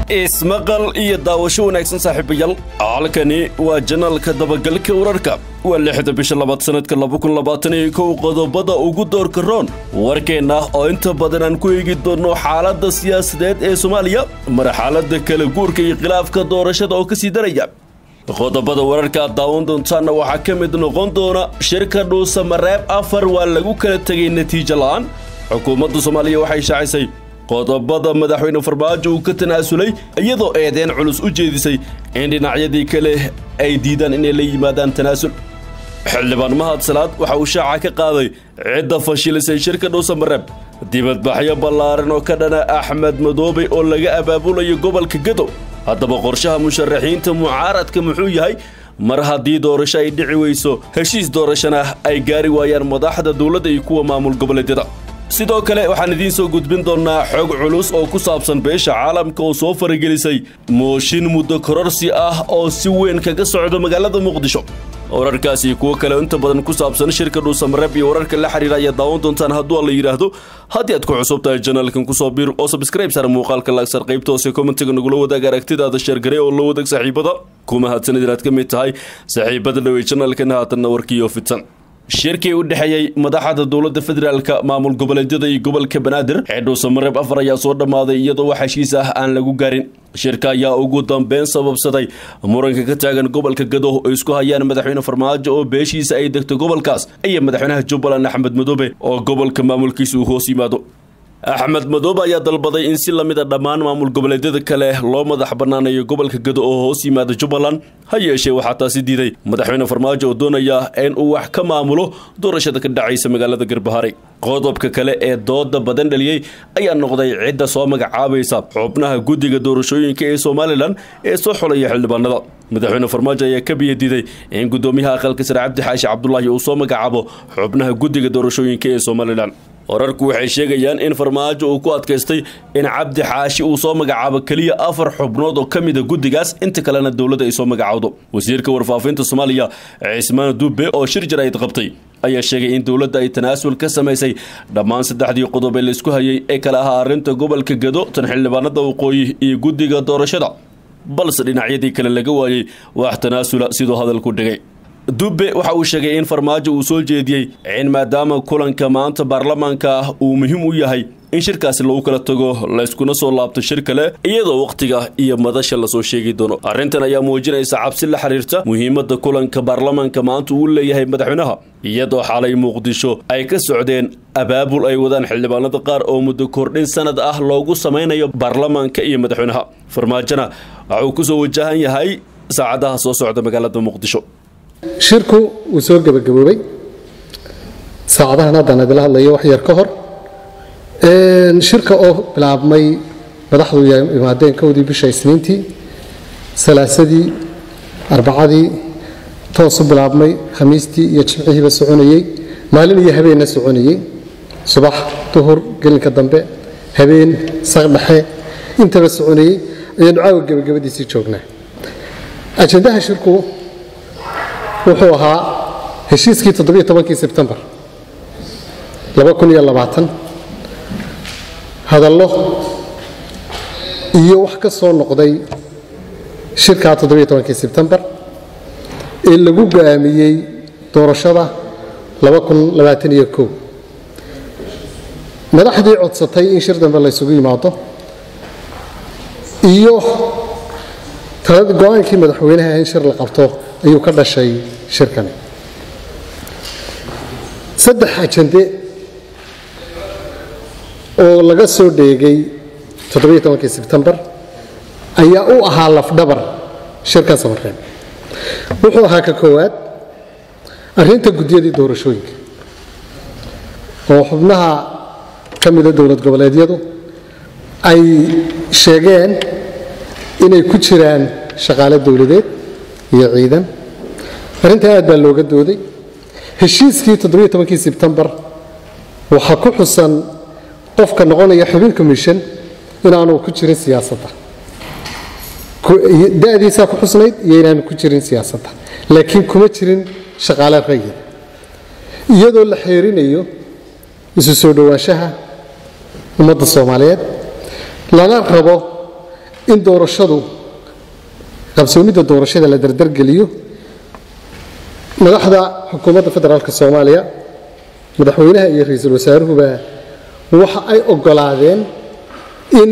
ismaqal iyo daawasho wanaagsan saaxiibayaal halkani waa janaalka dabagalka wararka waa lixda bisha labaad sanadka labakunlabaataniyo kow qodobada ugu doorka roon warkeenna oo inta badan aan ku eegi doonno xaaladda siyaasadeed ee soomaaliya marxaladda kala guurka iyo khilaafka doorashada oo kasii daraya qodobada wararka aad daawan doontaanna waxaa ka mid noqon doona shirka dhuusa mareeb afar waa lagu kala tegay natiijo la'aan xukuumadda soomaaliya waxay shaacisay qodobada madaxweyne farmaajo uu ka tanaasulay iyadoo eedeen culus u jeedisay in dhinacyadii kale ay diidaan inay la yimaadaan tanaasul xildhibaan mahad salaad waxa uu shaaca ka qaaday cidda fashilisay shirka dhuusa mareeb dibadbaxyo ballaaran oo ka dhana axmed madoobe oo laga abaabulayo gobolka gadow haddaba qorshaha musharaxiinta mucaaradka muxuu yahay mar haddii doorasho ay dhici weyso heshiis doorashana ay gaari waayaan madaxda dowladda iyo kuwa maamul goboleedyada sidoo kale waxaan idiin soo gudbin doonnaa xog culus oo ku saabsan beesha caalamka oo soo faragelisay mooshin muddo kororsi ah oo si weyn kaga socdo magaalada muqdisho wararkaasi kuwo kale inta badan ku saabsan shirka dhuusamareeb iyo wararka la xiriira ayaa daawan doontaan hadduu alla yidhaahdo haddii aad ku cusub tahay janaalkan kusoo biir oo sabskrayb sar muuqaalka laagsar qaybta hoose kommentiga nagula wadaag aragtidaada sheergare oo la wadaag saaxiibada ku mahadsanid inaad ka mid tahay saaxiibada dhawey janaalkan haatanna warkiiyo fidsan shirkii u dhexeeyey madaxda dowladda federaalka maamul goboleedyada iyo gobolka banaadir ee dhuusamareeb afar ayaa soo dhammaaday iyadoo wax heshiis ah aan lagu garin shirka ayaa ugu dambeyn sababsaday muranka ka taagan gobolka gado oo isku hayaan madaxweyne farmaajo oo beeshiisa ay degto gobolkaas iyo madaxweynaha jubbaland axmed madoobe oo gobolka maamulkiisa uu hoos yimaado axmed madoobe ayaa dalbaday in si lamid a dhammaan maamul goboleedyada kale loo madax bannaanayo gobolka gado oo hoos yimaada jubbaland ha yeeshee waxaa taasi diiday madaxweyne farmaajo oo doonaya in uu wax ka maamulo doorashada ka dhacaysa magaalada garbahari qodobka kale ee dooda badan dhaliyey ayaa noqday cidda soo magacaabaysa xubnaha guddiga doorashooyinka ee somalilan ee soo xulaya xildhibaanada madaxweyne farmaajo ayaa ka biyadiiday in guddoomiyaha aqalka sare cabdi xaashi cabdulaahi uu soo magacaabo xubnaha guddiga doorashooyinka ee somalilan wararku waxay sheegayaan in farmaajo uu ku adkaystay in cabdi xaashi uu soo magacaabo keliya afar xubnood oo ka mida guddigaas inta kalena dowladda ay soo magacowdo wasiirka warfaafinta soomaaliya cismaan dube oo shir jarayd qabtay ayaa sheegay in dowladda ay tanaasul ka samaysay dhammaan saddexdii qodob ee laisku hayay ee kale ahaa arrinta gobolka gado tan xildhibaanada waqooyi iyo guddiga doorashada balse dhinacyadii kale laga waayey wax tanaasula siduu hadalku dhigay dube waxa uu sheegay in farmaajo uu soo jeediyey in maadaama kulanka maanta baarlamaanka ah uu muhiim u yahay in shirkaasi lagu kala tago layskuna soo laabto shir kale iyadoo wakhtiga iyo madasha lasoo sheegi doono arrintan ayaa muujinaysa cabsi la xiriirta muhiimadda kulanka baarlamaanka maanta uu leeyahay madaxweynaha iyadoo xalay muqdisho ay ka socdeen abaabul ay wadaan xildhibaanada qaar oo muddo kordhin sanad ah loogu samaynayo baarlamaanka iyo madaxweynaha farmaajona waxa uu kusoo wajahan yahay saacadaha soo socda magaalada muqdisho shirku wuu soo gebagaboobay saacadahan haddaan idila hadlayo wax yar ka hor shirka oo bilaabmay madaxdu imaadeen kowdii bisha isniintii salaasadii arbacadii toos u bilaabmay khamiistii iyo jimcihiiba soconayey maalin iyo habeenna soconayey subax duhur gelinka dambe habeen saqdhexe intaba soconayey ayaanu caawa gebagabadiisii joognaa ajandaha shirku wuxuu ahaa heshiiskii toddobaiyo-tobankii sebtembar hadallo iyo wax ka soo noqday shirkaa toddobiyo-tobankii sebtembar ee lagu go'aamiyey doorashada madaxdii codsatay in shir dambe laysugu yimaado iyo go-aankii madaxweynaha in shir la qabto ayuu ka dhashay shirkani saddex ajande oo laga soo dheegay toddobaiyo-tobankii sebtembar ayaa u ahaa lafdhabar shirkan samareeb wuxuu ahaa ka koowaad arrinta guddiyadii doorashooyinka oo xubnaha ka mida dowlad goboleedyadu ay sheegeen inay ku jiraan shaqaale dowladeed iyo ciidan arrintaa aad baa looga dooday heshiiskii toddobaiyo-tobankii sebtembar waxaa ku xusan qofka noqonaya xubin commission inaanu ku jirin siyaasadda da'diisaa ku xusnayd iyo inaanu ku jirin siyaasadda laakiin kuma jirin shaqaale rayid iyadoo la xeerinayo isu soo dhowaanshaha ummadda soomaaliyeed lana rabo in doorashadu qabsoomidda doorashada la dardargeliyo madaxda xukuumadda federaalk soomaaliya madaxweynaha iyo ra-iisul wasaaruhuba waxa ay oggolaadeen in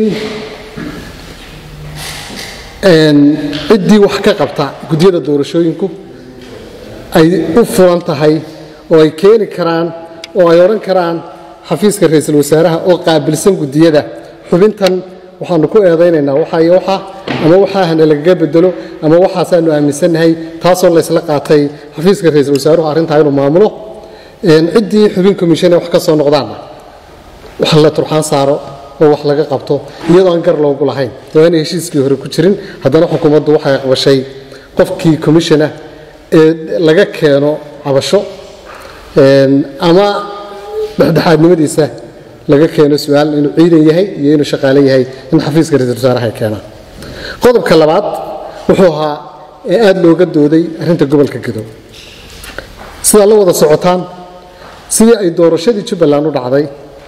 ciddii wax ka qabta gudyada doorashooyinku ay u furan tahay oo ay keeni karaan oo ay odhan karaan xafiiska ra-iisul wasaaraha oo qaabilsan gudiyada xubintan waxaanu ku eedaynaynaa waxa iyo waxa ama waxaahana lagaga bedelo ama waxaasaanu aaminsannahay taasoo laysla qaatay xafiiska ra-iisul wasaaruhu arrintaa inuu maamulo ciddii xubin commission wax ka soo noqdaanna wax la turxaan saaro oo wax laga qabto iyadoo aan gar loogu lahayn oo aanay heshiiskii hore ku jirin haddana xukuumaddu waxay aqbashay qofkii commissionah ee laga keeno cabasho ama dhexdhexaadnimadiisa laga keeno su-aal inuu ciidan yahay iyo inuu shaqaale yahay in xafiiska ra-iisul wasaaraha ay keenaan qodobka labaad wuxuu ahaa ee aada looga dooday arrinta gobolka gadow sidaa la wada socotaan sidii ay doorashadii jubbaland u dhacday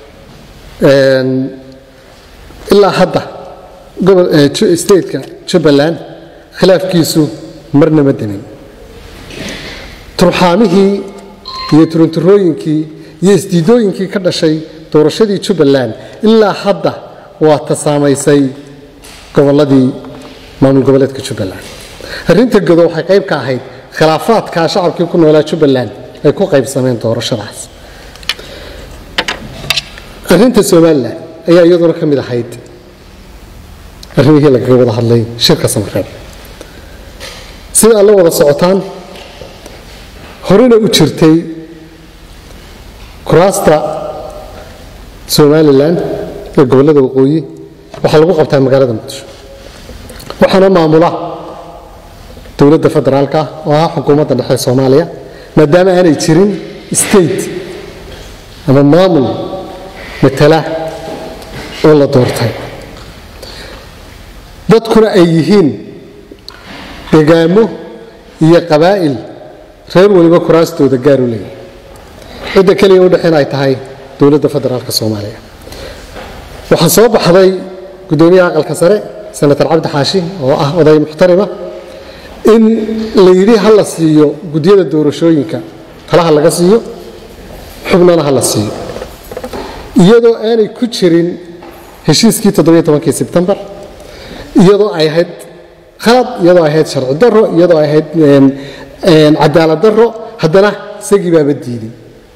ilaa hadda stateka jubbaland khilaafkiisu marna ma demin turxaamihii iyo turunturooyinkii iyo isdiidooyinkii ka dhashay doorashadii jubbaland ilaa hadda waa ta saamaysay gobolladii maamul goboleedka jubbaland arrinta godo waxay qayb ka ahayd khilaafaadkaa shacabkii ku noolaa jubbaland ay ku qaybsameen doorashadaas arrinta somalilan ayaa iyaduna ka mid ahayd arrimihii lagaga wada hadlay shirka samareeb sida aad la wada socotaan horena u jirtay kuraasta somalilan ee gobollada waqooyi waxaa lagu qabtaa magaalada muqdisho waxaana maamula dowladda federaalka oo ah xukuumadda dhexe soomaaliya maadaama aanay jirin state ama maamul matala oo la doortay dadkuna ay yihiin degaamo iyo qabaa'il reer weliba kuraastooda gaar u leeyahay cidda keliya u dhexin ay tahay dowladda federaalka soomaaliya waxaa soo baxday guddoomiyaha aqalka sare senator cabdi xaashi oo ah oday muxtarima in la yidhi ha la siiyo gudyada doorashooyinka talaha laga siiyo xubnana ha la siiyo iyadoo aanay ku jirin heshiiskii todobayotobankii sebtembar iyadoo ay ahayd khalad iyadoo ay ahayd sharci daro iyadoo ay ahayd cadaalad daro haddana isagii baaba diiday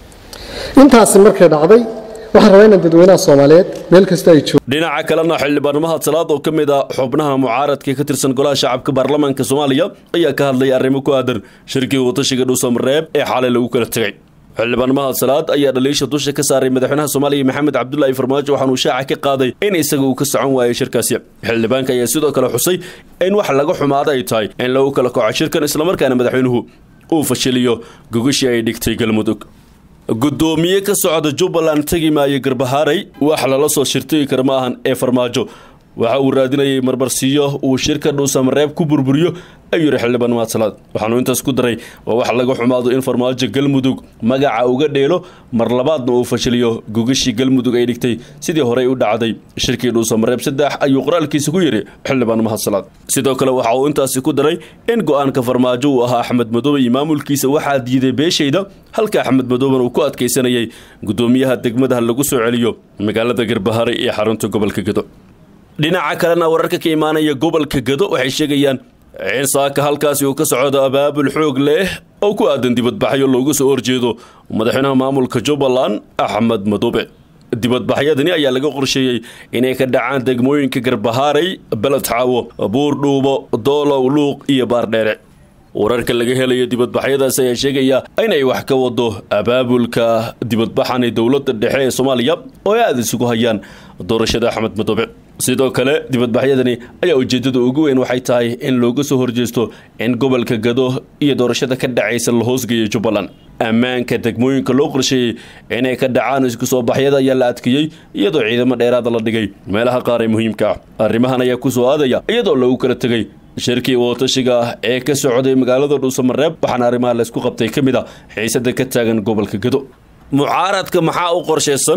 intaasi markay dhacday waxaan rabaa inaan dadweynaha soomaaliyeed meel kasta ay joogo dhinaca kalena xildhibaannimaha salaad oo ka mid a xubnaha mucaaradka ka tirsan golaha shacabka baarlamaanka soomaaliya ayaa ka hadlaya arrimo ku aadan shirkii watashiga dhuusamareeb ee xalay lagu kala tegay xildhibaannimaha salaad ayaa dhaliisha dusha ka saaray madaxweynaha soomaaliya maxamed cabdulaahi farmaajo waxaanuu shaaca ka qaaday in isaga uu ka socon waayay shirkaasi xildhibaanka ayaa sidoo kale xusay in wax laga xumaada ay tahay in lagu kala kaco shirkan islamarkaana madaxweynuhu uu fashiliyo gogashii ay dhigtay galmudug guddoomiye ka socda jubbaland tegi maayo garbahaaray wax lala soo shirtigi kara ma ahan ee farmaajo waxa uu raadinayay marmarsiiyo uu shirka dhuusamareeb ku burburiyo ayuu yidhi xildhibaan maadsalaad waxaanu intaas ku daray waa wax laga xumaado in farmaajo galmudug magaca uga dheelo mar labaadna uu fashiliyo gogashii galmudug ay dhigtay sidii horey u dhacday shirkii dhuusamareeb saddex ayuu qoraalkiisa ku yidhi xildhibaan mahadsalaad sidoo kale waxa uu intaasi ku daray in go-aanka farmaajo uu ahaa axmed madoobe iyo maamulkiisa waxaa diiday beeshayda halka axmed madooben uu ku adkaysanayay guddoomiyaha degmadaha lagu soo celiyo magaalada garbahare iyo xarunta gobolka gedo dhinaca kalena wararka ka imaanaya gobolka gado waxay sheegayaan in saaka halkaasi uu ka socdo abaabul xoog leh oo ku aadan dibadbaxyo loogu soo horjeedo madaxweynaha maamulka jubbaland axmed madoobe dibadbaxyadani ayaa laga qorsheeyey inay ka dhacaan degmooyinka garbahaaray beled xaawo buurdhuubo doolow luuq iyo baardheere wararka laga helayo dibadbaxyadaas ayaa sheegaya inay wax ka wado abaabulka dibadbaxan ee dowladda dhexe ee soomaaliya oo ay aada isugu hayaan doorashada axmed madoobe sidoo kale dibadbaxyadani ayaa ujeedada ugu weyn waxay tahay in looga soo horjeesto in gobolka gado iyo doorashada ka dhacaysa la hoosgeeyo jubbaland ammaanka degmooyinka loo qorsheeyey inay ka dhacaan isku soo baxyada ayaa la adkeeyey iyadoo ciidamo dheeraada la dhigay meelaha qaar ee muhiimka ah arrimahan ayaa kusoo aadaya iyadoo lagu kala tegay shirkii wadatashiga ah ee ka socday magaalada dhuusamareeb waxaana arrimaha laysku qabtay ka mid a xiisada ka taagan gobolka gado mucaaradka maxaa u qorshaysan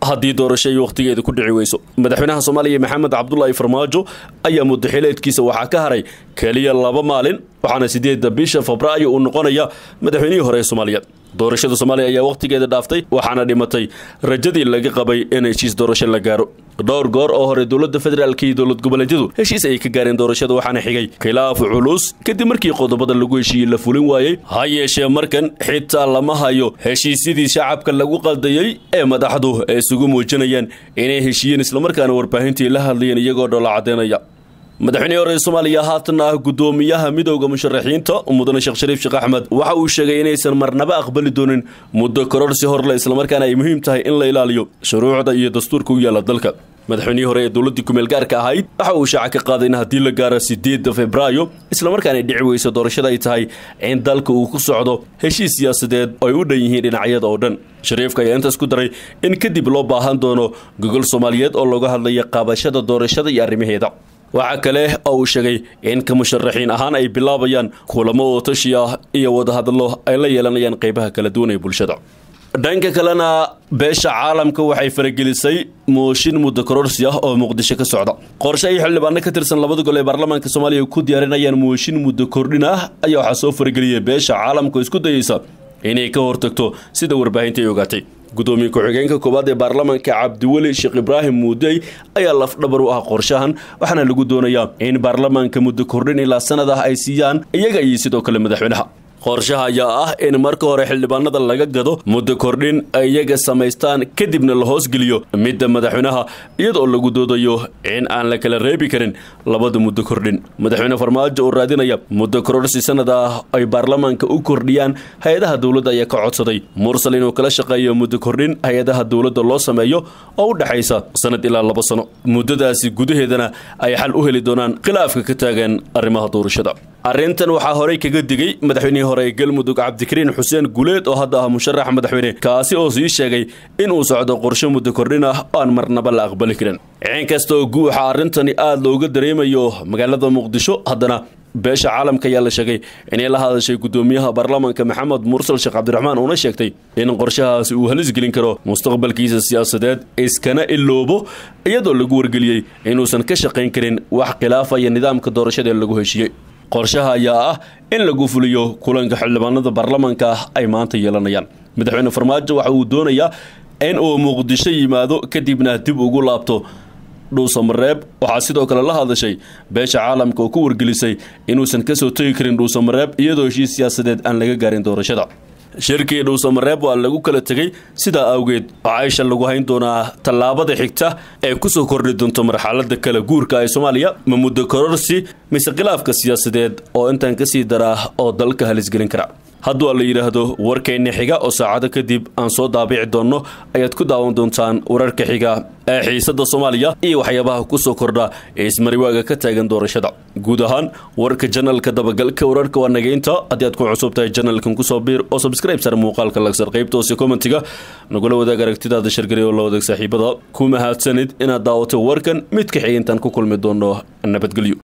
haddii doorasho ay wakhtigeeda ku dhici weyso madaxweynaha soomaaliya maxamed cabdulaahi farmaajo ayaa muddaxileedkiisa waxaa ka haray keliya laba maalin waxaana sideedda bisha febraayo uu noqonaya madaxweynihii hore ee soomaaliya doorashada soomaaliya ayaa wakhtigeeda dhaaftay waxaana dhimatay rajadii laga qabay in heshiis doorasho la gaaro dhowr goor oo hore dowladda federaalk iyo dowlad goboleedyadu heshiis ayay ka gaareen doorashada waxaana xigay khilaaf culus kadib markii qodobada lagu heshiiyey la fulin waayey ha yeeshee markan xitaa lama hayo heshiisyadii shacabka lagu qaldayey ee madaxdu ay isugu muujinayaan inay heshiiyeen islamarkaana warbaahintii la hadlayeen iyagoo dhoola caddeynaya madaxweynihii hore ee soomaaliya haatan ah guddoomiyaha midowda musharaxiinta mudane sheekh shariif sheekh axmed waxa uu sheegay inaysan marnaba aqbali doonin muddo kororsi horle islamarkaana ay muhiim tahay in la ilaaliyo shuruucda iyo dastuurka u yaalla dalka madaxweynihii hore ee dowladdii kumeel gaarka ahayd waxa uu shaaca ka qaaday in haddii la gaaro sideedda febraayo islamarkaana ay dhici weyso doorashada ay tahay in dalka uu ku socdo heshiis siyaasadeed oo ay u dhan yihiin dhinacyada oo dhan shariifka ayaa intaas ku daray in kadib loo baahan doono gogol soomaaliyeed oo looga hadlaya qaabashada doorashada iyo arrimaheeda waxaa kale oo uu sheegay in ka musharaxiin ahaan ay bilaabayaan kulamo oo tashi ah iyo wadahadallo ay la yeelanayaan qaybaha kala duwan ee bulshada dhanka kalena beesha caalamka waxay faragelisay mooshin muddo kororsi ah oo muqdisho ka socda qorshe ay xildhibaano ka tirsan labada gol ee baarlamaanka soomaaliya ku diyaarinayaan mooshin muddo kordhin ah ayaa waxaa soo farageliyay beesha caalamka oo isku dayeysa inay ka hortagto sida warbaahinta ay ogaatay gudoomiye ku-xigeenka koowaad ee baarlamaanka cabdiweli sheekh ibraahim muudey ayaa lafdhabar u ah qorshahan waxaana lagu doonayaa in baarlamaanka muddo kordhin ilaa sanad ah ay siiyaan iyaga iyo sidoo kale madaxweynaha qorshaha ayaa ah in marka hore xildhibaanada laga gado muddo kordhin ay iyaga samaystaan kadibna la hoosgeliyo midda madaxweynaha iyadoo lagu doodayo in aan la kala reebi karin labada muddo kordhin madaxweyne farmaajo oo raadinaya muddo kororsi sanad ah ay baarlamaanka u kordhiyaan hay-adaha dowladda ayaa ka codsaday mursal inuu kala shaqeeyo muddo kordhin hay-adaha dowladda loo sameeyo oo u dhexaysa sanad ilaa laba sano muddadaasi gudaheedana ay xal u heli doonaan khilaafka ka taagan arrimaha doorashada arrintan waxaa horey kaga digay madaxweynihii hore ee galmudug cabdikariin xuseen guleed oo hadda ah musharax madaxweyne kaasi oo sii sheegay inuu socdo qorshe muddo kordhin ah oo aan marnaba la aqbali karin in kasta oo guuxa arrintani aada looga dareemayo magaalada muqdisho haddana beesha caalamka ayaa la sheegay inay la hadashay guddoomiyaha baarlamaanka maxamed mursal sheekh cabdiraxmaan uuna sheegtay in qorshahaasi uu halis gelin karo mustaqbalkiisa siyaasadeed iskana iloobo iyadoo lagu wargeliyey inuusan ka shaqayn karin wax khilaafaya nidaamka doorashada ee lagu heshiiyey qorshaha ayaa ah in lagu fuliyo kulanka xildhibaanada baarlamaanka ah ay maanta yeelanayaan madaxweyne farmaajo waxa uu doonayaa in uu muqdisho yimaado kadibna dib ugu laabto dhuusamareeb waxaa sidoo kale la hadashay beesha caalamka oo ku wargelisay inuusan kasoo tegi karin dhuusamareeb iyadoo heshiis siyaasadeed aan laga gaarin doorashada shirkii dhuusamareeb waa lagu kala tegey sidaa awgeed waxaa isha lagu hayn doonaa tallaabada xigta ee kusoo kordhi doonto marxalada kala guurka ee soomaaliya ma muddo kororsi mise khilaafka siyaasadeed oo intaan kasii daraa oo dalka halisgelin kara hadduu la yidhaahdo warkeenna xiga oo saacado kadib aan soo daabici doonno ayaad ku daawan doontaan wararka xiga ee xiisadda soomaaliya iyo waxyaabaha kusoo kordha ee ismariwaaga ka taagan doorashada guud ahaan warka janalka dabagalka wararka waa nageynta haddii aad ku cusub tahay janalkan kusoo biir oo subscribe sar muuqaalka lagsar qaybta hoose commentiga nagula wadaag aragtidaada shargari oo la wadaag saaxiibada ku mahadsanid inaad daawato warkan mid ka xigay intaan ku kulmi doono nabadgelyo